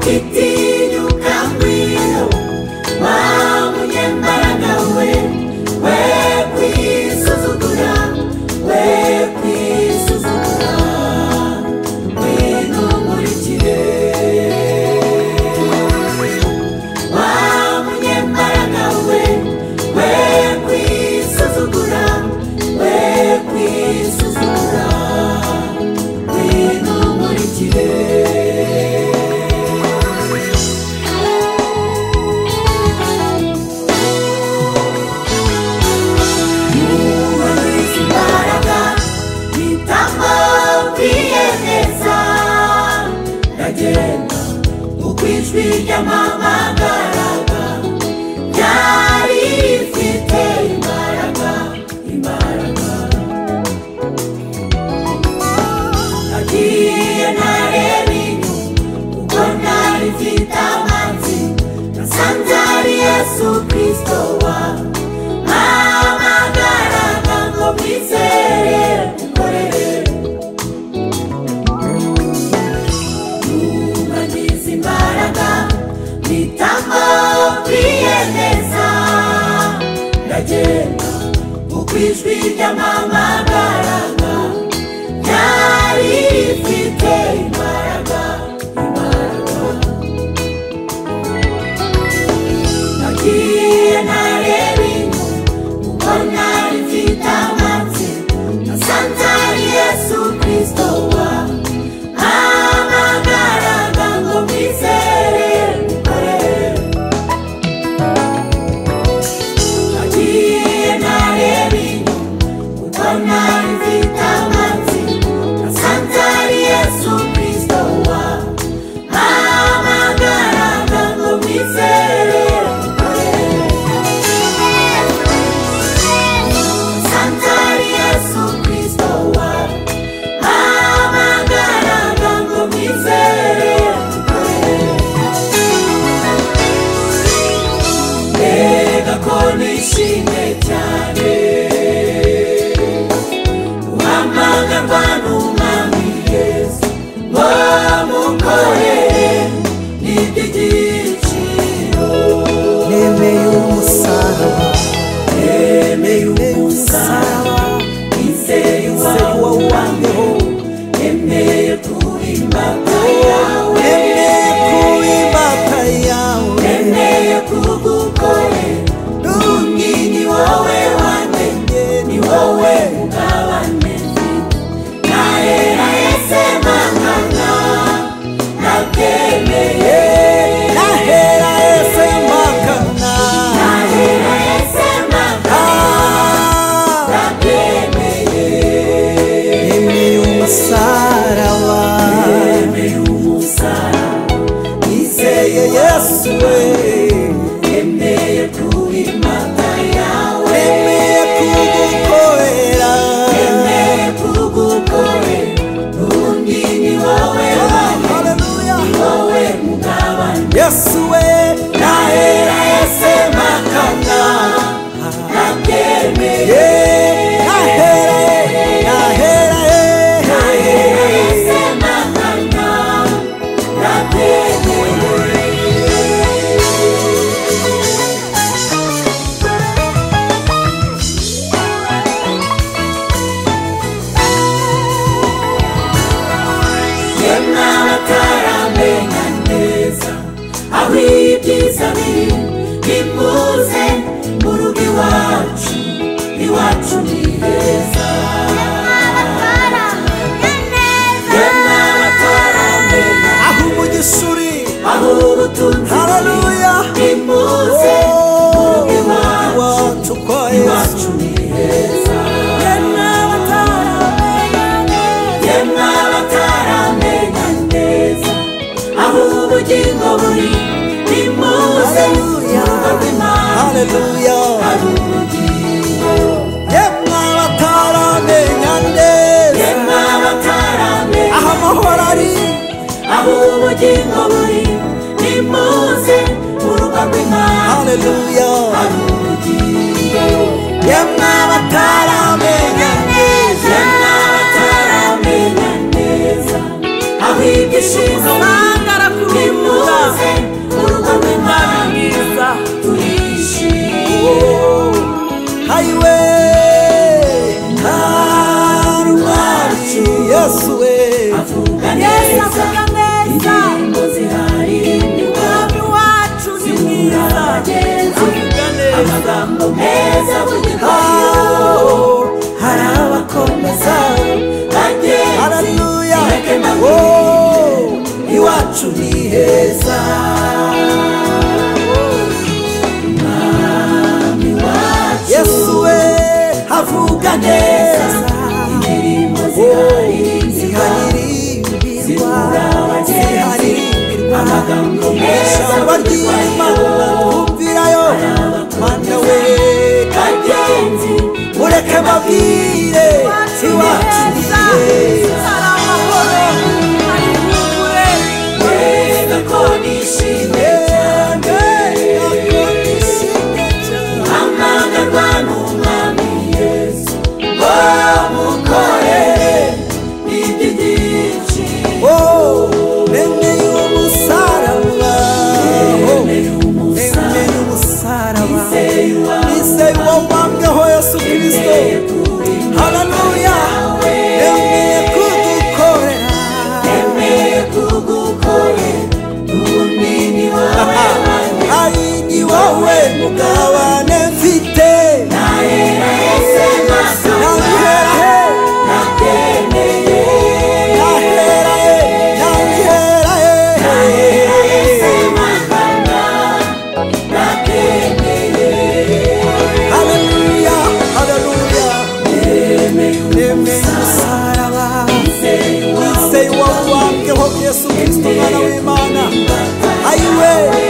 Titinyuka ngwino wa munyembaraga we we kwisuzugura we kwisuzugura ngwino nkurikire wa munyembaraga we we kwisuzugura we kwisuzugura ngwino nkurikire Mubaruzi imbaraga bitamubwiye neza ndagenda uko ijwi ryamamagaraga ryari rifite imbaraga imbaraga nagiye nareba inyuma kuko ntari mfite amazi nasanze ari yesu kirisito wawe mpamagaraga ngo mwizere mukorere nubagize imbaraga mpitamo kwiyemeza ndagenda kuko ijwi ryamamagaraga ryari rifite imbaraga imbaraga nagiye ntareba inyuma kuko ntari mfite amazi nasanze ari yesu kirisito wawe mpamagaraga ngo mwizere mukorere nagiye ntareba inyuma kuko ntari mfite amazi nasanze ari yesu kirisito wawe mpamagaraga ngo mwizere mukorere Santari Yesu Kristo wawe Mpamagaraga ngo mwizere mukorere Mbega ko nishimye cyane Guhamagarwa n'umwami Yesu Ngo mukorere ni iby'igiciro nemeye umusaraba Yemeye umusaraba umusaraba Nizeye wawo wandeho Nemeye kurimbaga yawe nemeye ku imbaga yawe Nemeye kugukore Nungi ni wowe wanjye Ni wowe mugabane mfite Naye nahise mangana Nabyemeye nahera ese mpakana Naye nahise mangana Ah, Nabyemeye nemeye umusaraba Yemeye umusaraba nizeye yesu we Yemeye kurimbaga yawe nemeye kugukorera Yemeye kugukore Undi ni wowe wanjye Haleluya. Ni wowe mugabane yesu we Nahera yese makana Nabyemeye Yeah, nahera nahera Nahera yese makana Nabyemeye yemwe bataramenya neza aho ibyiza biri nimuze mu rugo iwacu iwacu ni heza yemwe bataramenya aho umugisha uri aho ubutunzi buri haleluya nimuze mu rugo iwacu iwacu kwa yesu iwacu ni heza yemwe bataramenya yemwe bataramenya neza aho ubugingo buri nimuze mu Haleluya. rugo rw'imana Haleluya. hari ubugingo yemwe bataramenya neza yemwe bataramenya aho amahoro ari aho ubugingo buri nimuze mu rugo rw'imana haleluya hari ubugingo yemwe bataramenya neza yemwe bataramenya neza aho ibyishimo biri Sangara ku nimuze rubuga. ni heza umwami wacu yesu we havuga neza indirimbo ziharimbirwa ziharirimbirwa ziharimbirwa amagambo meza ijambo ry'imana twumvirayo mana we bagenzi mureke babwire iwacu ni heza reka ko nishimye cyane guhamagarwa n'umwami yesu ngo mukorere iby'igici Oh, bene y'umusaraba. Bene Oh, bene y'umusaraba. Nizeye uwo wambweho Yesu Kristo. Haleluya. Yemeye kudukorera. Ari ni wowe mugabane mfite. Nahera he, nahera he, nahera he. Haleluya, haleluya. Yemeye umusaraba. Nizeye uwo wambweho Yesu Kristo, Mwana w'Imana. Ayiwe.